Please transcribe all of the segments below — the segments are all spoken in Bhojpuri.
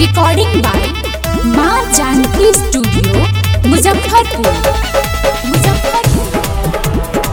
रिकॉर्डिंग बाय माँ जानकी स्टूडियो मुजफ्फरपुर मुजफ्फरपुर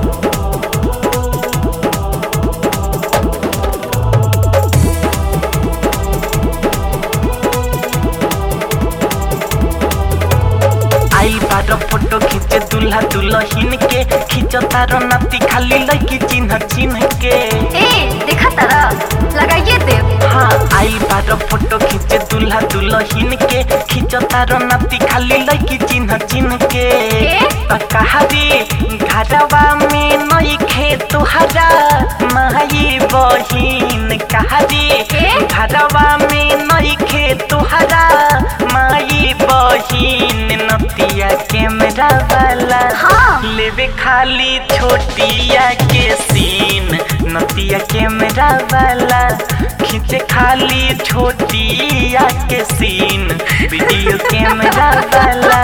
आई बार फोटो खींचे दूल्हा दुल्हन के खींच तारो नाती खाली लड़की चिन्ह चिन्ह के ए देखा तारा लगाइए देव हाँ आई बार फोटो खींचे दूल्हा दुल्हन के खींच तारो नाती खाली लड़की चिन्ह चिन्ह के ए? त कहारी घरवा में नई खे तुहरा माई बहिन कहारी ए? घरवा में नई खे तुहरा माई बहिन नतिया कैमरा वाला हाँ। लेवे खाली छोटिया के सीन नतिया कैमरा वाला खींचे खाली छोटिया के सीन वीडियो कैमरा वाला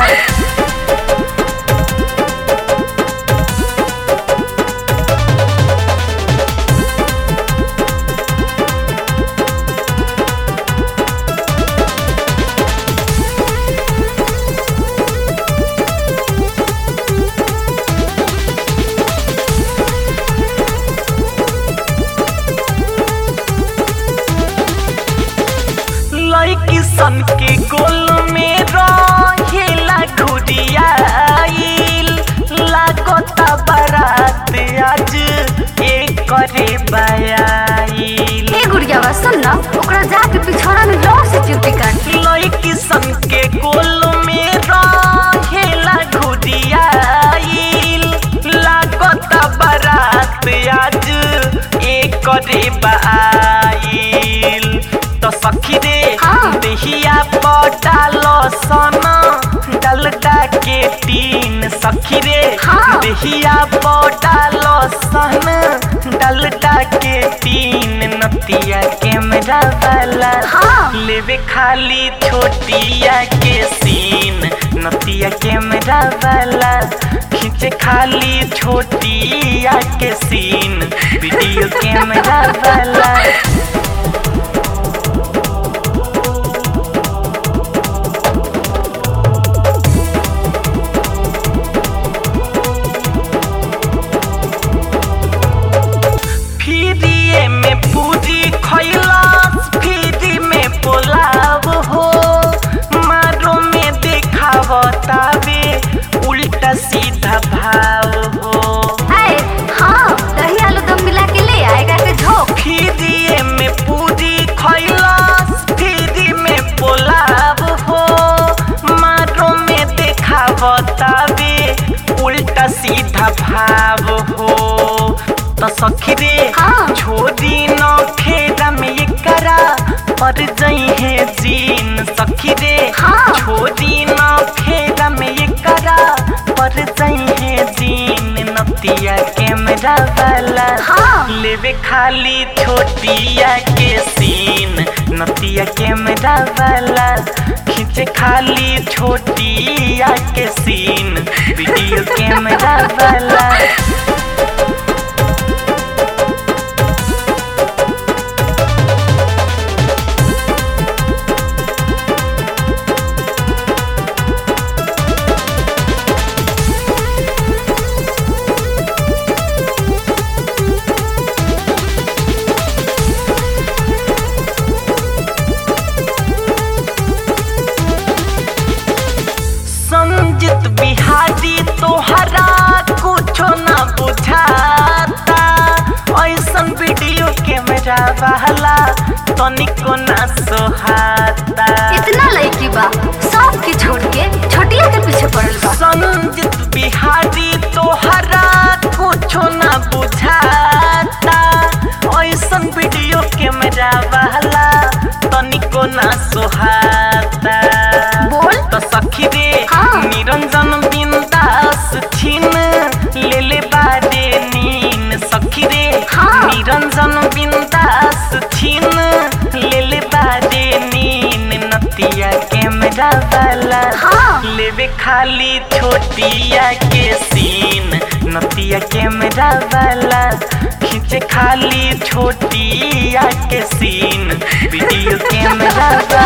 लड़की सन के गोल में रहेला घुरियाइल लागता बारात आज एक करे बयाइल ए गुड़िया बा सुन ना ओकरा जाके पिछौड़ा में जोर से चिमटी काट लड़की सन के गोल में रहेला घुरियाइल लागता बारात आज एक करे बयाइल तो सखी रे हाँ। देहिया पटालो सोना डलडा के तीन सखी रे हाँ। देहिया पटालो सोना डलडा के तीन नतिया कैमरा वाला हाँ। लेवे खाली छोटिया के सीन नतिया कैमरा वाला खींचे खाली छोटिया के सीन वीडियो कैमरा वाला फ्रीए में पूरी खैलास फ्री में पोलाव हो मारो में देखावतावे उल्टा सीधा भाव हो ए हाँ दही आलू दम मिला के ले आएगा के झोंक फ्रीए में पूरी खैलास फ्री में पोलाव हो मारो में देखावतावे उल्टा सीधा भाव हो तो सखी रे हाँ। छोड़ी न खेरा में ये करा पर जई है जीन सखी रे हाँ। छोड़ी न खेरा में ये करा पर जई है जीन नतिया कैमरा वाला हाँ। लेवे खाली छोटिया के सीन नतिया कैमरा वाला खींचे खाली छोटिया के सीन वीडियो कैमरा वाला संजित बिहारी तोहरा कुछो ना बुझाता ऐसन वीडियो कैमरा वाला तनिको ना सोहाता इतना लड़की बा सब के छोड़ के छोटिया के पीछे पड़ल बा संजित बिहारी तोहरा कुछो ना बुझाता ऐसन वीडियो कैमरा वाला तनिको ना सोहाता बोल तो सखी रे हाँ। निरंजन बिंदास छीन ले ले बारे नीन सखी रे हाँ। निरंजन बिंदास छीन ले ले बारे नीन नतिया कैमरा वाला हाँ। लेवे खाली छोटिया के सीन नतिया कैमरा वाला खींचे खाली छोटिया के सीन वीडियो कैमरा